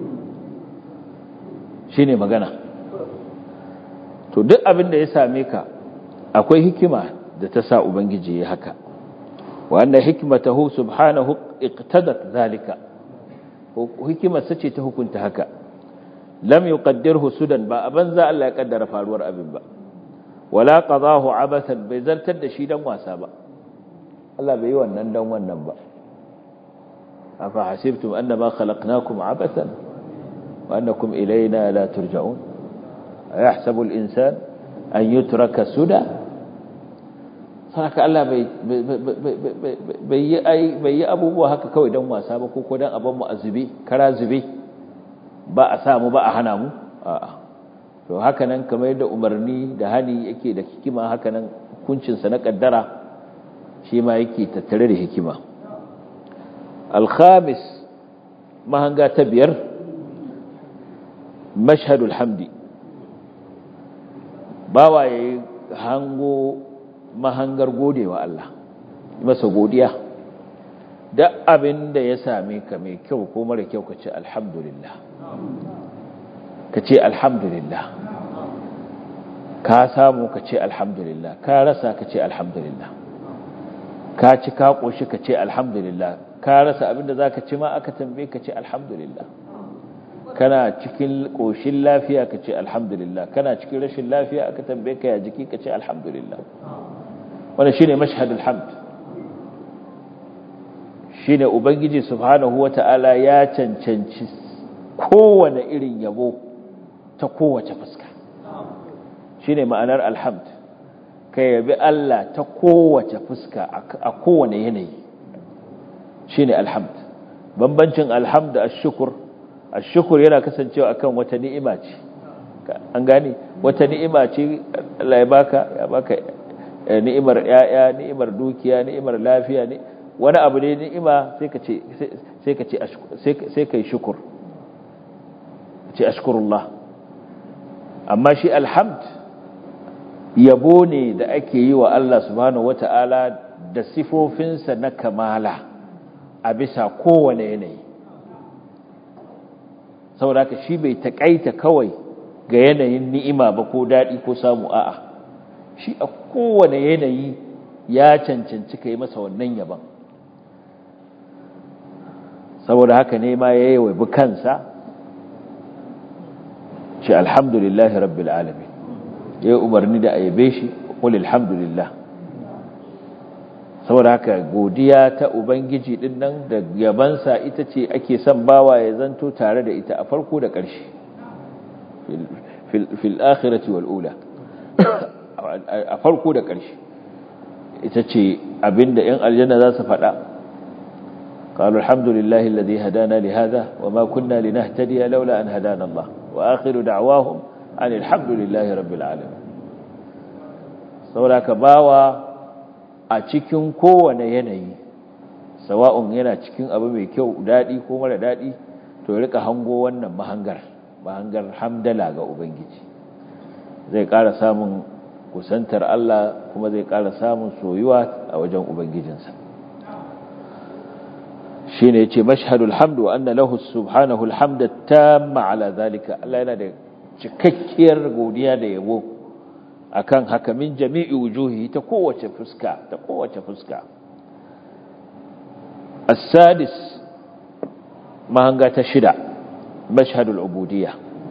shine magana to duk abin da ya same ka akwai hikima da ta sa ubangiji ya haka وأن حكمته سبحانه اقتدت ذلك حكمة ستي كنت هكا لم يقدره سدى با أبنزا ألا يقدر فالور أبن با ولا قضاه عبثا بيزل تد شيدا واسابا الله بيوان نندن وننبا أفحسبتم أنما خلقناكم عبثا وأنكم إلينا لا ترجعون أيحسب الإنسان أن يترك سدى haka Allah bai yi abubuwa haka kawai don wasa ba ko don abin mu a zube kara zube ba a samu ba a hana mu a'a to haka nan kamar yadda umarni da hani yake da hikima haka nan hukuncinsa na kaddara shi ma yake tattare da hikima alkhamis mahanga ta biyar mashhadul hamdi bawa yayi hango mahangar godewa Allah masa godiya da abin da ya same ka mai kyau ko mara kyau ka ce alhamdulillah ka ce alhamdulillah ka samu ka ce alhamdulillah ka rasa ka ce alhamdulillah ka ci ka ƙoshi ka ce alhamdulillah ka rasa abin da za ka ci ma aka tambaye ka ce alhamdulillah kana cikin ƙoshin lafiya ka ce alhamdulillah kana cikin rashin lafiya aka tambaye ka ya jiki ka ce alhamdulillah wannan shine mashhadul hamd shine ubangiji subhanahu wata'ala ya cancanci kowane irin yabo ta kowace fuska shine ma'anar alhamd ka yabi Allah ta kowace fuska a kowane yanayi shine alhamd bambancin alhamd da ashkur ashkur yana kasancewa akan wata ni'ima ce an gane wata ni'ima ce Allah ya baka ya baka ni'imar yaya ni'imar dukiya ni'imar lafiya ne wani abu ne ni'ima sai ka ce sai ka ce sai kai shukur ce ashkurullah amma shi alhamd yabo ne da ake yi wa Allah subhanahu wata'ala da sifofinsa na kamala a bisa kowane yanayi saboda haka shi bai taƙaita kawai ga yanayin ni'ima ba ko daɗi ko samu a'a shi a kowane yanayi ya cancanci ka yi masa wannan yaban saboda haka ne ma ya yi wa kansa shi alhamdulillahi rabbil alamin ya yi umarni da a yabe shi ƙul alhamdulillah saboda haka godiya ta ubangiji din nan da yabansa ita ce ake son bawa ya zanto tare da ita a farko da ƙarshe fil akhirati wal ula a farko da ƙarshe ita ce abinda yan aljanna za su faɗa قالوا الحمد لله الذي هدانا لهذا وما كنا لنهتدي لولا أن هدانا الله وآخر دعواهم أن الحمد لله رب العالمين saboda ka bawa a cikin kowane yanayi sawa'un yana cikin abu mai kyau daɗi ko mara daɗi to ya rika hango wannan mahangar mahangar hamdala ga ubangiji zai ƙara samun kusantar Allah kuma zai ƙara samun soyuwa a wajen ubangijinsa shine yace mashhadul hamdu wa anna lahu subhanahu alhamda tamma ala zalika Allah yana da cikakkiyar godiya da yabo akan haka min jami'i wujuhi ta kowace fuska ta kowace fuska as-sadis mahanga ta shida mashhadul ubudiyya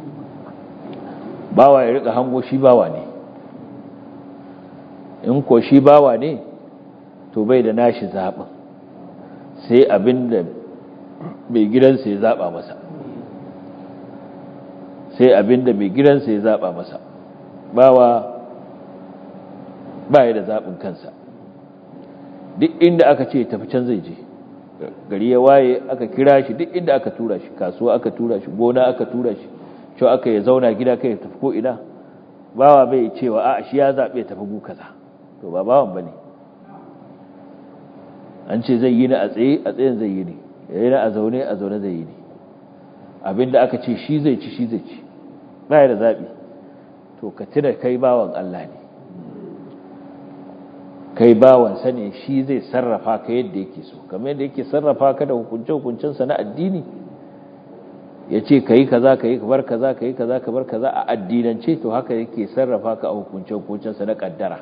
bawa ya rika hango shi bawa ne in ko shi bawa ne to bai da nashi zaɓin sai abinda mai gidansa ya zaɓa masa sai abinda mai gidansa ya zaɓa masa bawa baya da zaɓin kansa duk inda aka ce tafi can zai je gari ya waye aka kira shi duk inda aka tura shi kasuwa aka tura shi gona aka tura shi cewa aka ya zauna gida kai ya tafi ko ina bawa bai cewa a shi ya zaɓe tafi gu kaza to ba bawan ba ne an ce zai yi na a tsaye a tsayen zai yi ne ya yi na a zaune a zaune zai yi ne abinda aka ce shi zai ci shi zai ci baya da zaɓi to ka tuna kai bawan Allah ne kai bawansa ne shi zai sarrafa ka yadda yake so kamar yadda yake sarrafa ka da hukunce-hukuncensa na addini ya ce ka yi kaza ka yi bar kaza ka yi kaza ka bar kaza a addinance to haka yake sarrafa ka a hukunce-hukuncensa na kaddara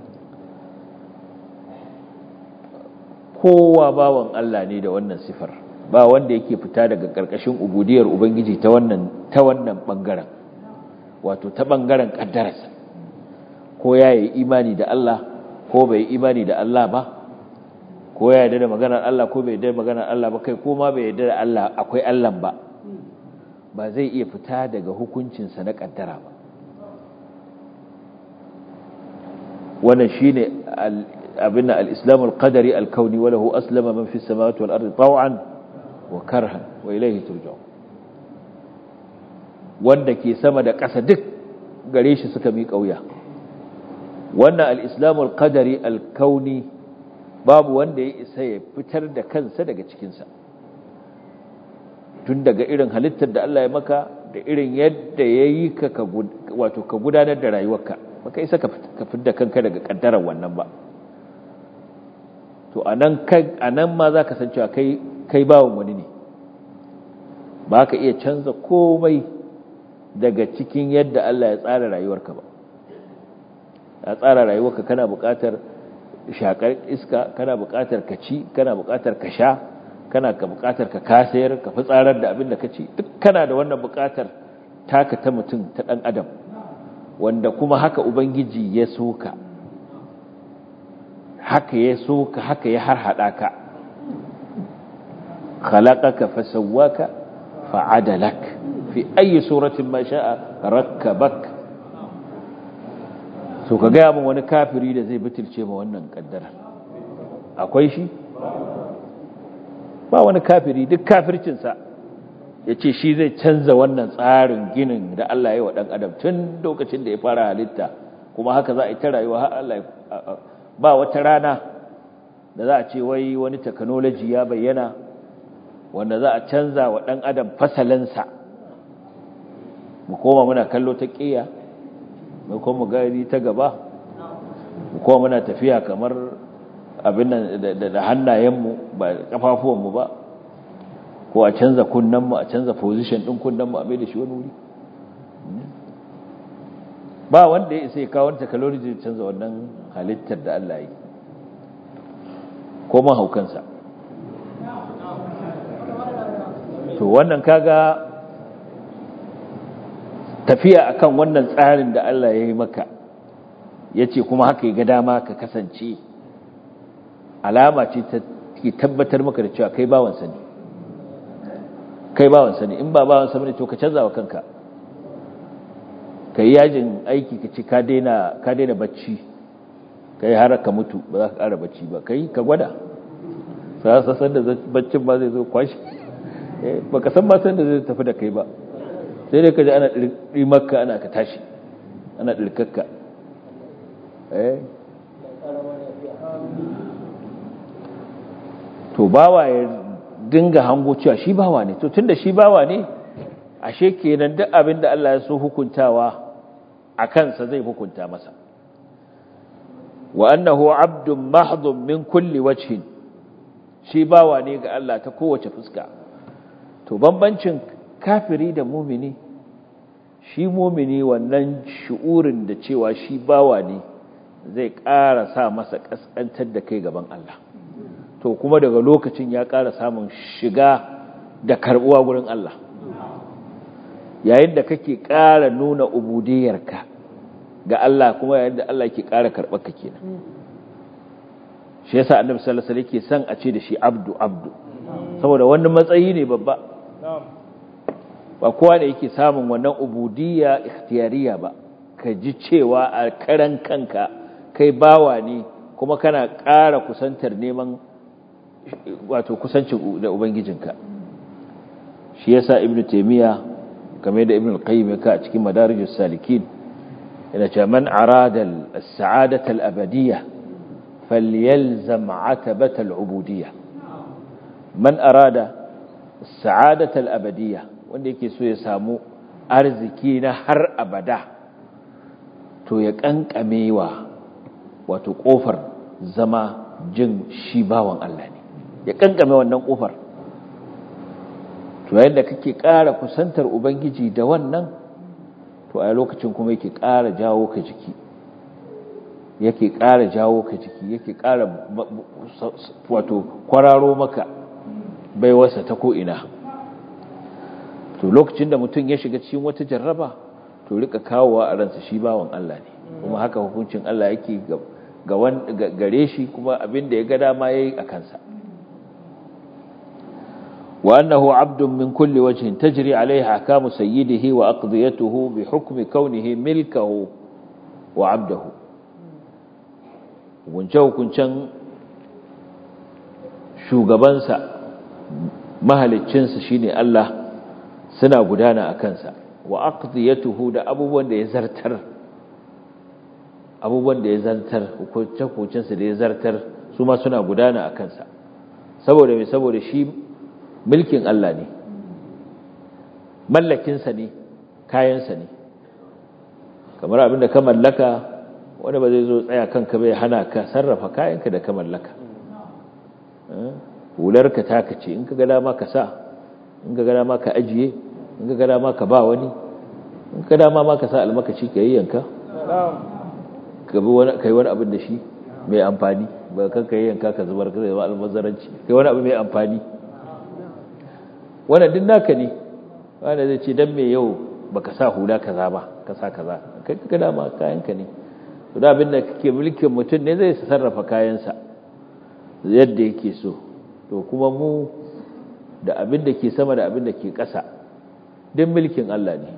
kowa bawan Allah ne da wannan sifar ba wanda yake fita daga ƙarƙashin ubudiyar ubangiji ta wannan ta wannan bangaren wato ta bangaren kaddararsa ko ya yi imani da Allah ko bai yi imani da Allah ba ko ya yarda da maganar Allah ko bai yarda da maganar Allah ba kai ko ma bai yarda da Allah akwai Allah ba ba zai iya fita daga hukuncinsa na kaddara ba wannan shine abin al-islam al-qadari al-kauni wa lahu aslama man fi samawati wal ardi taw'an wa karhan wa ilayhi turja'un wanda ke sama da ƙasa duk gare shi suka mi kauya wannan al-islam al-qadari al-kauni babu wanda ya isa ya fitar da kansa daga cikinsa tun daga irin halittar da Allah ya maka da irin yadda ya yi ka wato ka gudanar da rayuwarka baka isa ka fitar kanka daga kaddarar wannan ba to anan anan ma za ka san cewa kai kai bawon wani ne ba ka iya canza komai daga cikin yadda Allah ya tsara rayuwarka ba ya tsara rayuwarka kana buƙatar shakar iska kana buƙatar ka ci kana buƙatar ka sha kana ka buƙatar ka kasayar ka fitsarar da abin da ka ci duk kana da wannan buƙatar taka ta mutum ta ɗan adam wanda kuma haka ubangiji ya so ka haka ya so ka haka ya harhaɗa ka khalaqaka fasawwaka fa'adalak fi ayi suratin ma sha'a rakkabak so ka gaya min wani kafiri da zai bitilce ma wannan kaddara akwai shi ba wani kafiri duk kafircinsa ya ce shi zai canza wannan tsarin ginin da Allah ya yi wa ɗan adam tun lokacin da ya fara halitta kuma haka za a yi ta rayuwa har Allah ba wata rana da za a ce wai wani technology ya bayyana wanda za a canza wa ɗan adam fasalinsa mu koma muna kallo ta ƙiya mai kuma gari ta gaba ko muna tafiya kamar abin nan da hannayenmu ba kafafuwanmu ba ko a canza kunnenmu a canza position ɗin kunnenmu a mai da shi wani wuri ba wanda ya isa ya kawo wani technology da canza wannan halittar da Allah yi ko mahaukansa to wannan kaga tafiya akan wannan tsarin da Allah ya yi maka ya ce kuma haka ya ga dama ka kasance alama ce ta ke tabbatar maka da cewa kai bawansa ne kai bawansa ne in ba bawansa ne to ka canza wa kanka ka yi yajin aiki ka ce ka daina bacci ka yi har ka mutu ba za ka ƙara bacci ba ka yi ka gwada sassan da baccin ba zai zo kwashi ba ka san ba san da zai tafi da kai ba sai dai ka ji ana ɗirmakka ana ka tashi ana ɗirkakka to bawa ya dinga hango cewa shi bawa ne to tunda shi bawa ne ashe kenan duk abin da Allah ya so hukuntawa a kansa zai hukunta masa wa annahu abdun mahdhun min kulli wajhin shi bawa ne ga Allah ta kowace fuska to bambancin kafiri da mumini shi mumini wannan shu'urin da cewa shi bawa ne zai ƙara sa masa ƙasƙantar da kai gaban Allah to kuma daga lokacin ya ƙara samun shiga da karɓuwa gurin Allah yayin da kake ƙara nuna ubudiyarka ga Allah kuma yayin da Allah ke ƙara karɓar ka kenan shi yasa annabi sallallahu alaihi wasallam yake son a ce da shi abdu abdu saboda wannan matsayi ne babba ba kowa ne yake samun wannan ubudiyya ikhtiyariya ba ka ji cewa a karan kanka kai bawa ne kuma kana ƙara kusantar neman wato kusancin da ubangijinka shi yasa ibnu taymiya kamar da ibnu al-qayyim ka a cikin madarijus salikin yana cewa man arada as-sa'adata al-abadiyya falyalzam 'atabata al-ubudiyya man arada as-sa'adata al-abadiyya wanda yake so ya samu arziki na har abada to ya kankamewa wato kofar zama jin shi bawan Allah ne ya kankame wannan kofar to yayin da kake ƙara kusantar ubangiji da wannan to a lokacin kuma yake ƙara jawo ka jiki yake ƙara jawo ka jiki yake ƙara wato kwararo maka baiwarsa ta ko'ina to lokacin da mutum ya shiga cikin wata jarraba to rika kawowa a ransa shi bawan Allah ne kuma haka hukuncin Allah yake ga gare shi kuma abin da ya ga dama yayi a kansa wa annahu abdun min kulli wajhin tajri alayhi ahkamu sayyidihi wa aqdiyatuhu bi hukmi kaunihi milkahu wa abdahu hukunce hukuncen shugabansa mahaliccinsa shine Allah suna gudana a kansa wa aqdiyatuhu da abubuwan da ya zartar abubuwan da ya zartar hukunce-hukuncensa da ya zartar su ma suna gudana a kansa saboda mai saboda shi mulkin Allah ne mallakinsa ne kayansa ne kamar abin da ka mallaka wanda ba zai zo tsaya kanka bai hana ka sarrafa kayanka da ka mallaka hularka taka ce in ka ga dama ka sa in ka ga dama ka ajiye in ka ga dama ka ba wani in ka dama ma ka sa almakaci ka yayyanka ka bi wani kai wani abin da shi mai amfani ba kan ka yayyanka ka zubar ka zama almazaranci kai wani abu mai amfani wannan din naka ne wanda zai ce dan me yau baka sa hula kaza ba ka sa kaza kai ka ga dama kayanka ne to da abin da kake mulkin mutum ne zai sarrafa kayansa yadda yake so to kuma mu da abin da ke sama da abin da ke ƙasa duk mulkin Allah ne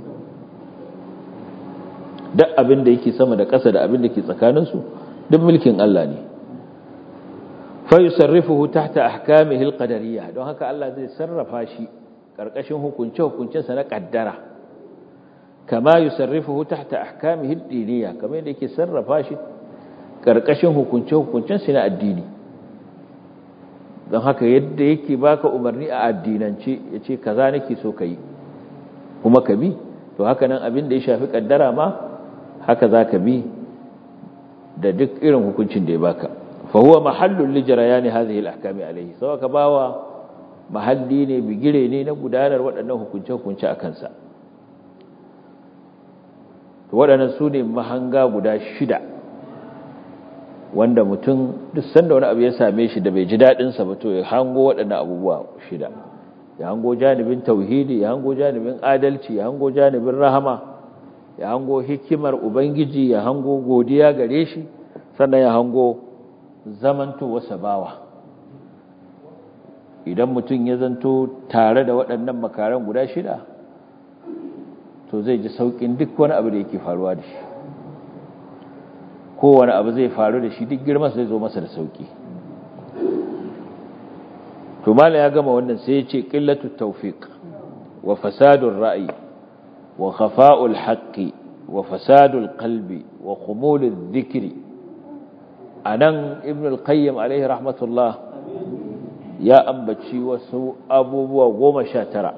duk abin da yake sama da ƙasa da abin da ke tsakaninsu duk mulkin Allah ne fa yusarrifuhu tahta ahkamihi alqadariyya don haka Allah zai sarrafa shi karkashin hukunce hukuncensa na kaddara kama yusarrifuhu tahta ahkamihi ad-diniyya kamar yadda yake sarrafa shi karkashin hukunce hukuncensa na addini don haka yadda yake baka umarni a addinance yace kaza nake so kai kuma ka bi to haka nan abin da ya shafi kaddara ma haka za ka bi da duk irin hukuncin da ya baka fa huwa mahallul li jarayani hadhihi al-ahkami alayhi sawa ka bawa mahalli ne bigire ne na gudanar waɗannan hukunce-hukunce a kansa waɗannan su ne mahanga guda shida wanda mutum duk sanda wani abu ya same shi da bai ji daɗinsa ba to ya hango waɗannan abubuwa shida ya hango janibin tauhidi ya hango janibin adalci ya hango janibin rahama ya hango hikimar ubangiji ya hango godiya gare shi sannan ya hango zamanto wasa bawa idan mutum ya zanto tare da waɗannan makaran guda shida to zai ji sauƙin duk wani abu da yake faruwa da shi kowane abu zai faru da shi duk girma zai zo masa da sauƙi to mala ya gama wannan sai ya ce qillatu tawfiq wa fasadur ra'yi wa khafa'ul haqqi wa fasadul qalbi wa khumuludh dhikri anan ibn al-qayyim alaihi rahmatullah ya ambaci wasu abubuwa goma sha tara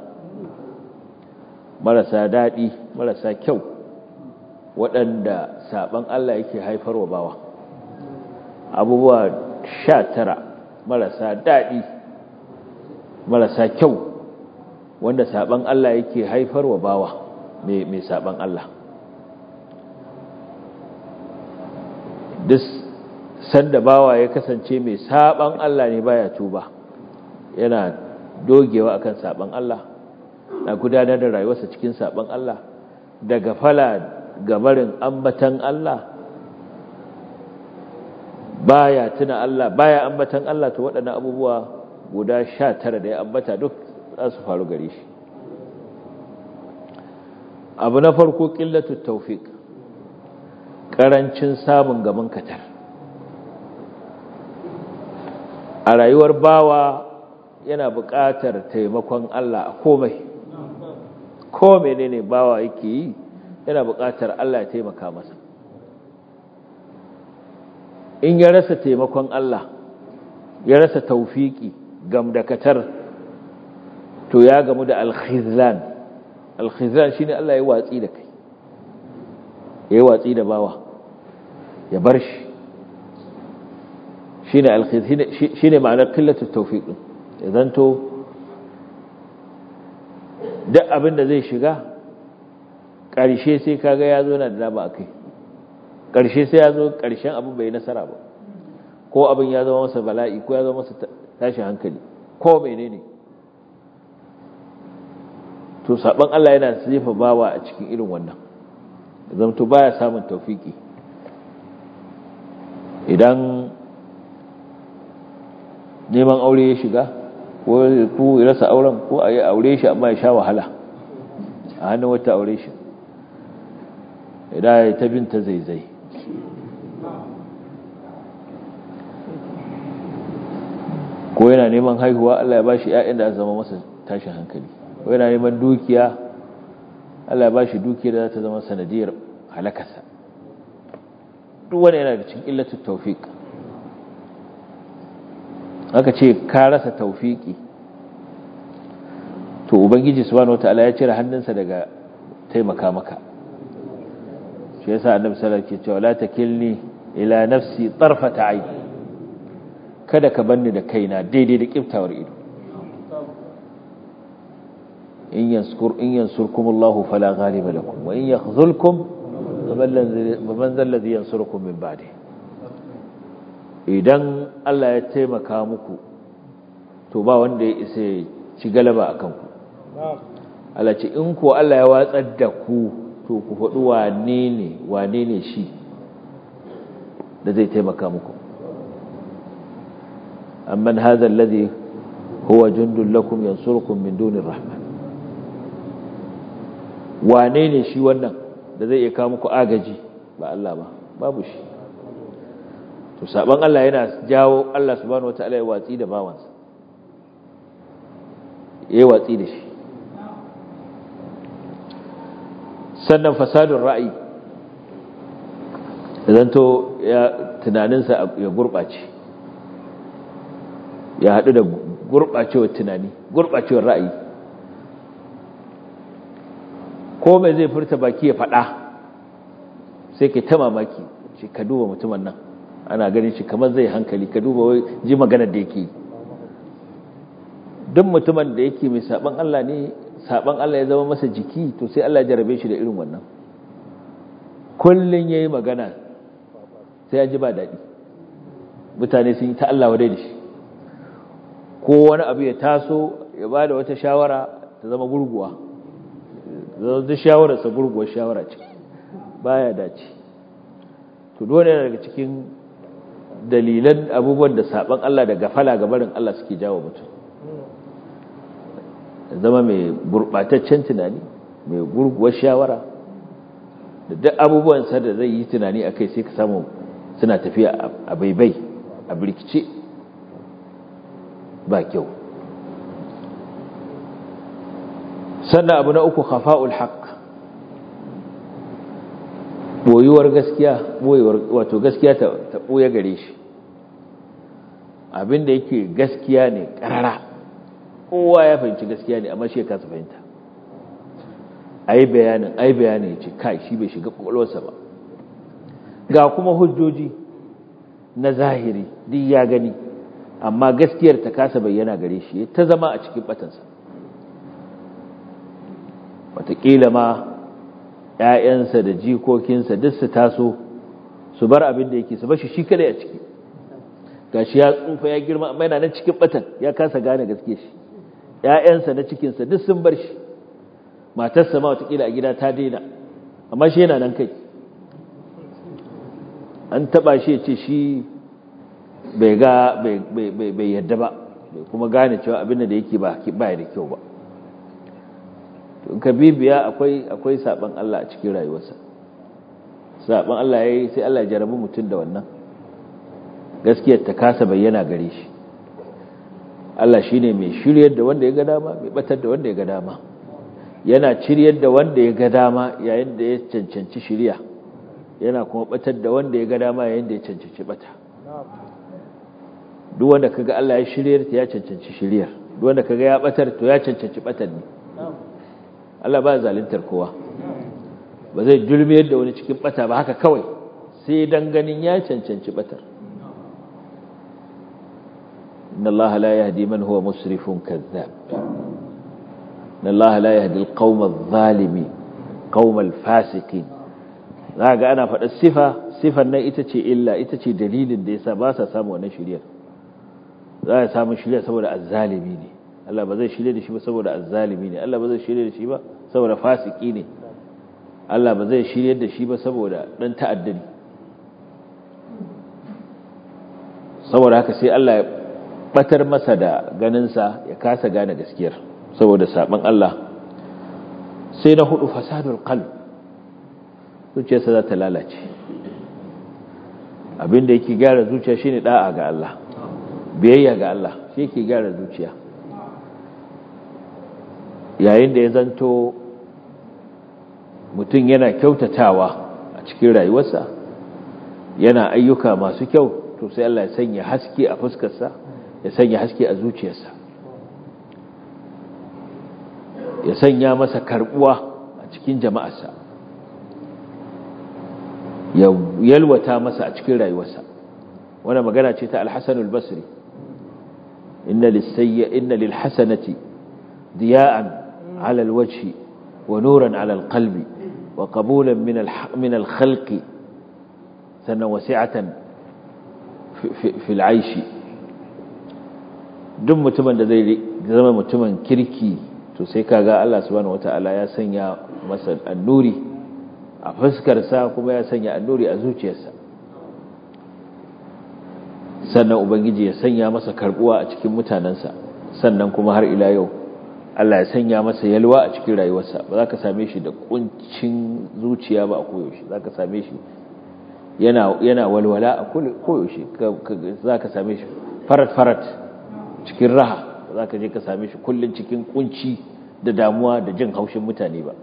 marasa daɗi marasa kyau waɗanda saɓan Allah yake haifarwa bawa abubuwa sha tara marasa daɗi marasa kyau wanda saɓan Allah yake haifarwa bawa mai saɓan Allah duk sanda bawa ya kasance mai saɓan Allah ne baya tuba yana dogewa akan saɓan Allah na gudanar da rayuwarsa cikin saɓan Allah daga fala gabarin ambatan Allah baya tuna Allah baya ambatan Allah to waɗannan abubuwa guda sha tara da ya ambata duk za su faru gare shi abu na farko ƙillatu taufik ƙarancin samun gaban katar a rayuwar bawa yana buƙatar taimakon Allah a komai ko menene bawa yake yi yana buƙatar Allah ya taimaka masa in ya rasa taimakon Allah ya rasa taufiki gamdakatar to ya gamu da alkhizlan alkhizlan shine Allah ya watsi da kai ya watsi da bawa ya bar shi shine alkhizlan shine ma'anar qillatu tawfiq ya zanto duk abin da zai shiga ƙarshe sai kaga ya zo na da dama akai ƙarshe sai ya zo ƙarshen abin bai nasara ba ko abin ya zama masa bala'i ko ya zama masa tashin hankali ko menene to saban Allah yana sifa bawa a cikin irin wannan zamto baya samun tawfiki idan neman aure ya shiga ko ku rasa auren ko a yi aure shi amma ya sha wahala a hannun wata aure shi idan ya ta binta zaizai ko yana neman haihuwa Allah ya ba shi ‘ya'yan da zama masa tashin hankali ko yana neman dukiya Allah ya ba shi dukiya da za ta zama sanadiyar halakarsa duk wani yana da cikin illatun taufik aka ce ka rasa taufiki to ubangiji subhanahu wataala ya cire hannunsa daga taimaka maka shi yasa annabi sallallahu alaihi wasallam ke cewa la takilni ila nafsi tarfata ayn kada ka banni da kaina daidai da kiftawar ido in yanskur in yansurkumullahu fala ghaliba lakum wa in yakhzulkum faman zal ladhi yansurukum min ba'di idan Allah ya taimaka muku to ba wanda ya isa ya ci galaba akan ku Allah ce in ko Allah ya watsar da ku to ku faɗi wane ne wane ne shi da zai taimaka muku amman hadha alladhi huwa jundun lakum yansurukum min dunir rahman wane ne shi wannan da zai iya kawo muku agaji ba Allah ba babu shi to saban Allah yana jawo Allah subhanahu wataala ya watsi da bawansa yayi watsi da shi sannan fasadun ra'ayi zanto ya tunaninsa ya gurɓace ya haɗu da gurɓacewar tunani gurɓacewar ra'ayi ko mai zai furta baki ya faɗa sai ke ta mamaki shi ka duba mutumin nan ana ganin shi kamar zai hankali ka duba wai ji maganar da yake duk mutumin da yake mai saban Allah ne saban Allah ya zama masa jiki to sai Allah ya jarabe shi da irin wannan kullun yayi magana sai ya ji ba daɗi mutane sun yi ta Allah wadai da shi ko wani abu ya taso ya ba da wata shawara ta zama gurguwa zama da shawararsa gurguwar shawara ce baya dace to dole daga cikin dalilan abubuwan da saban Allah da gafala ga barin Allah suke jawo mutum zama mai gurbataccen tunani mai gurguwar shawara da duk abubuwansa da zai yi tunani a kai sai ka samu suna tafiya a baibai a birkice ba kyau sannan abu na uku khafa'ul haqq boyuwar gaskiya boyuwar wato gaskiya ta ta boye gare shi abinda yake gaskiya ne karara kowa ya fahimci gaskiya ne amma shi ya kasa fahimta ai bayanin ai bayanin yace kai shi bai shiga kokolwarsa ba ga kuma hujjoji na zahiri duk ya gani amma gaskiyar ta kasa bayyana gare shi ta zama a cikin batansa wataƙila ma ‘ya'yansa da jikokinsa duk su taso su bar abin da yake su bashi shi kadai a ciki ga shi ya tsufa ya girma amma yana nan cikin batan ya kasa gane gaske shi ‘ya'yansa na cikinsa duk sun bar shi matarsa ma wataƙila a gida ta daina amma shi yana nan kai an taɓa shi ya ce shi bai ga bai yadda ba bai kuma gane cewa abin da yake ba da kyau ba in ka bibiya akwai akwai saban Allah a cikin rayuwarsa saban Allah yayi sai Allah ya jarabi mutum da wannan gaskiyar ta kasa bayyana gare shi Allah shine mai shiryar da wanda ya ga dama mai batar da wanda ya ga dama yana ciryar da wanda ya ga dama yayin da ya cancanci shiriya yana kuma batar da wanda ya ga dama yayin da ya cancanci bata duk wanda kaga Allah ya shiryar ya cancanci shiryar duk wanda kaga ya batar to ya cancanci batar ne Allah ba zalintar kowa ba zai dulmiyar da wani cikin bata ba haka kawai sai dan ganin ya cancanci batar inna Allah la yahdi man huwa musrifun kazzab inna Allah la yahdi al-qawma adh-dhalimin qawma al-fasiqin zaka ana faɗa sifa sifan nan ita ce illa ita ce dalilin da yasa ba sa samu wannan shiriyar za a samu shirya saboda azzalimi ne Allah ba zai shirya da shi ba saboda azzalimi ne Allah ba zai shirya da shi ba saboda fasiki ne Allah ba zai shirya da shi ba saboda dan ta'addani saboda haka sai Allah ya batar masa da ganinsa ya kasa gane gaskiyar saboda saban Allah sai na hudu fasadul qalb zuciyarsa za ta lalace abinda yake gyara zuciya shine da'a ga Allah biyayya ga Allah shi yake gyara zuciya yayin da ya zanto mutum yana kyautatawa a cikin rayuwarsa yana ayyuka masu kyau to sai Allah ya sanya haske a fuskarsa ya sanya haske a zuciyarsa ya sanya masa karbuwa a cikin jama'arsa ya yalwata masa a cikin rayuwarsa wannan magana ce ta al-Hasan al-Basri inna lis-sayyi inna lil-hasanati diya'an 'ala al-wajhi wa nuran 'ala al-qalbi wa qabulan min min al-khalqi sannan wasi'atan fi al-'aishi duk mutumin da zai zama mutumin kirki to sai kaga Allah subhanahu wata'ala ya sanya masa annuri a fuskarsa kuma ya sanya annuri a zuciyarsa sannan ubangiji ya sanya masa karbuwa a cikin mutanensa sannan kuma har ila yau Allah ya sanya masa yalwa a cikin rayuwarsa ba za ka same shi da kuncin zuciya ba a koyaushe za ka same shi yana yana walwala a koyaushe za ka same shi farat-farat cikin raha za ka je ka same shi kullum cikin kunci da damuwa da jin haushin mutane ba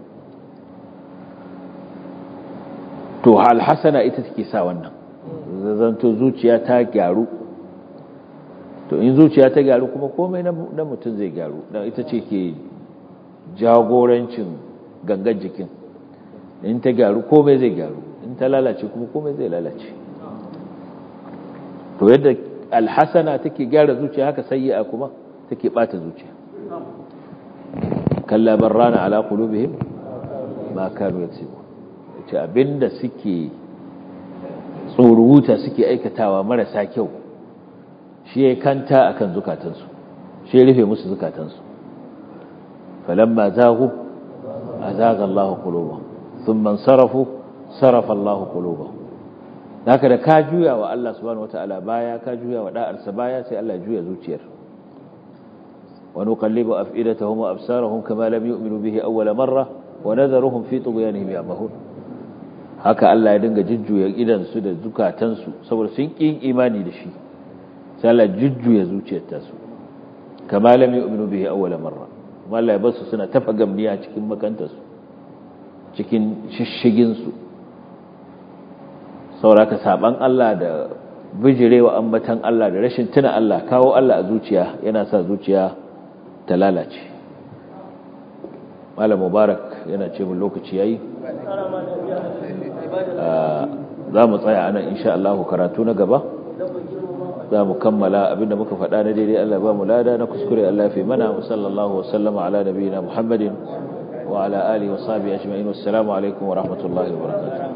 to alhassana ita take sa wannan zanto zuciya ta gyaru to in zuciya ta gyaru kuma komai na mutum zai gyaru don ita ce ke jagorancin gangan jikin in ta gyaru komai zai gyaru in in ta lalace kuma komai zai lalace to yadda alhasana take gyara zuciya haka sayyi'a kuma take bata zuciya kalla barrana ala qulubihim ma kanu yaksubun ce abinda suke tsoruta suke aikatawa marasa kyau shi ya kanta akan zukatansu shi ya rufe musu zukatansu falamma zagu azaga Allahu qulubahum thumma sarafu sarafa Allahu qulubahum haka da ka juya wa Allah subhanahu wataala baya ka juya wa da'arsa baya sai Allah juya zuciyar wa nuqallibu af'idatahum wa absarahum kama lam yu'minu bihi awwala marra wa nadharuhum fi tughyanihim ya'mahun haka Allah ya dinga jujjuya idan su da zukatan su saboda sun kin imani da shi sai Allah jujjuya zuciyar ta su kama lam yu'minu bihi awwala marra kuma Allah ya basu suna tafa gamniya cikin makantar su cikin shishigin su sauraka saban Allah da bijirewa ambatan Allah da rashin tuna Allah kawo Allah a zuciya yana sa zuciya ta lalace malam mubarak yana ce mun lokaci yayi za mu tsaya anan insha Allah karatu na gaba za mu kammala abinda muka faɗa na daidai Allah ba mu lada na kuskure Allah fi mana wa sallallahu wa sallama ala nabiyina Muhammadin wa ala alihi wa sahbihi ajma'in wassalamu alaikum wa rahmatullahi wa barakatuh